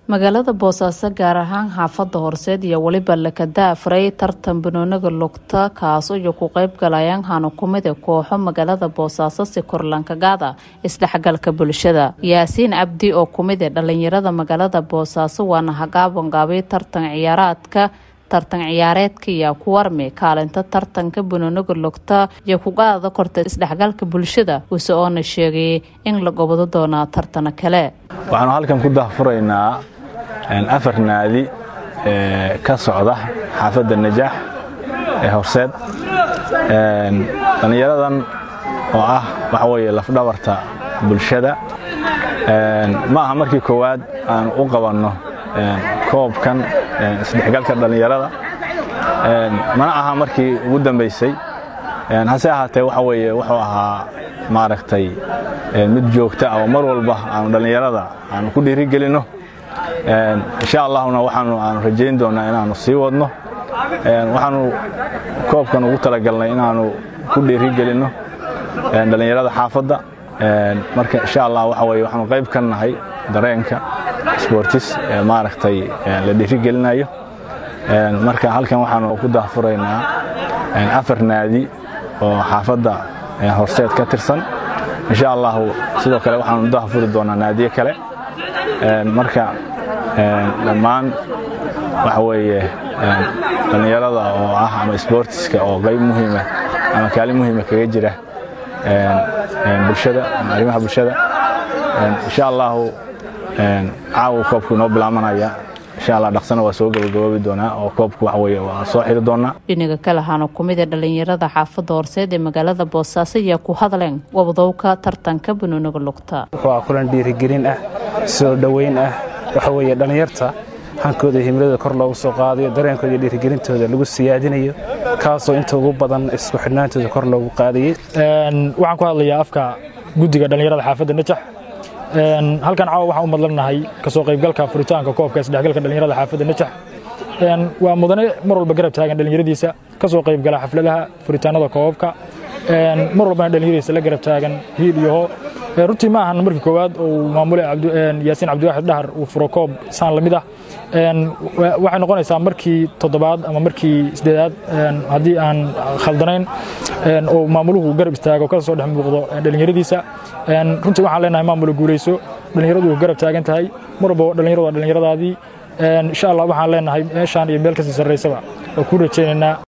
magaalada boosaaso gaar ahaan xaafada horseed iyo weliba lakadaafray tartan banooniga lugta kaas iyo ku qeyb galayaan hano kumida kooxo magaalada boosaaso si korlankagaada isdhexgalka bulshada yaasiin cabdi oo kumida dhalinyarada magaalada boosaaso waana hagaabangaabay tartan ciyaaraadka tartan ciyaareedka iyo ku warmi kaalinta tartanka banooniga lugta iyo kugaada korta isdhexgalka bulshada use oona sheegay in la gobado doonaa tartano kale waxaanu halkan ku dahfuraynaa afar naadi ka socda xaafadda najaax ee horseed dhallinyaradan oo ah waxa weeye lafdhabarta bulshada ma aha markii koowaad aan u qabanno koobkan isdhexgalka dhallinyarada mana aha markii ugu dambaysay hase ahaatee waxa weeye wuxuu ahaa maaragtay mid joogta oo mar walba aanu dhallinyarada aanu ku dhiirigelinno insha allahuna waxaanu aanu rajayn doonnaa inaannu sii wadno waxaanu koobkan ugu talagalnay inaannu ku dhiirigelinno dhallinyarada xaafadda marka insha allah waxa weye waxaanu qayb ka nahay dareenka sportis ee maaragtay la dhiirigelinayo marka halkan waxaanu ku daahfuraynaa afar naadi oo xaafadda horseed ka tirsan insha allahu sidoo kale waxaanu daahfuri doonaa naadiye kale marka dhammaan waxa weeye dhallinyarada oo ah ama sbortiska oo qayb muhiima ama kaalin muhiima kaga jira bulshada ama arrimaha bulshada insha allahu caawa koobku inoo bilaamanaya insha allah dhaqsana waa soo gabagaboobi doonaa oo koobku waxa weye waa soo xiri doonaa dhinaga kale hano kumida dhalinyarada xaafadda horseed ee magaalada boosaaso ayaa ku hadleen wabdowka tartanka banooniga lugta waa kulan dhiirigelin ah soo dhoweyn ah waxa weeye dhallinyarta hankooda himilada kor loogu soo qaadayo dareenkooda iyo dhiirigelintooda lagu siyaadinayo kaasoo inta ugu badan isku xidhnaantooda kor loogu qaadayey waxaan ku hadlayaa afka guddiga dhallinyarada xaafadda najax halkan caawa waxaan u madlanahay kasoo qaybgalka furitaanka koobka isdhexgalka dhallinyarada xaafadda najax waa mudane mar walba garab taagan dhallinyaradiisa kasoo qaybgala xafladaha furitaanada koobabka mar walbana dhallinyaradiisa la garab taagan hiil iyo hoo runtii ma ahan markii koowaad uu maamule yaasiin cabdiwaaxid dhahar uu furo koob saan la mid ah waxay noqonaysaa markii toddobaad ama markii sideedaad haddii aan khaldanayn oo maamuluhu garab istaago ka soo dhex muuqdo dhallinyaradiisa runtii waxaan leenahay maamula guulayso dhallinyaradu garab taagan tahay mar walba dhallinyaradu waa dhallinyaradaadii insha allah waxaan leenahay meeshaan iyo meel kasii sarraysaba waa kuu rajaynaynaa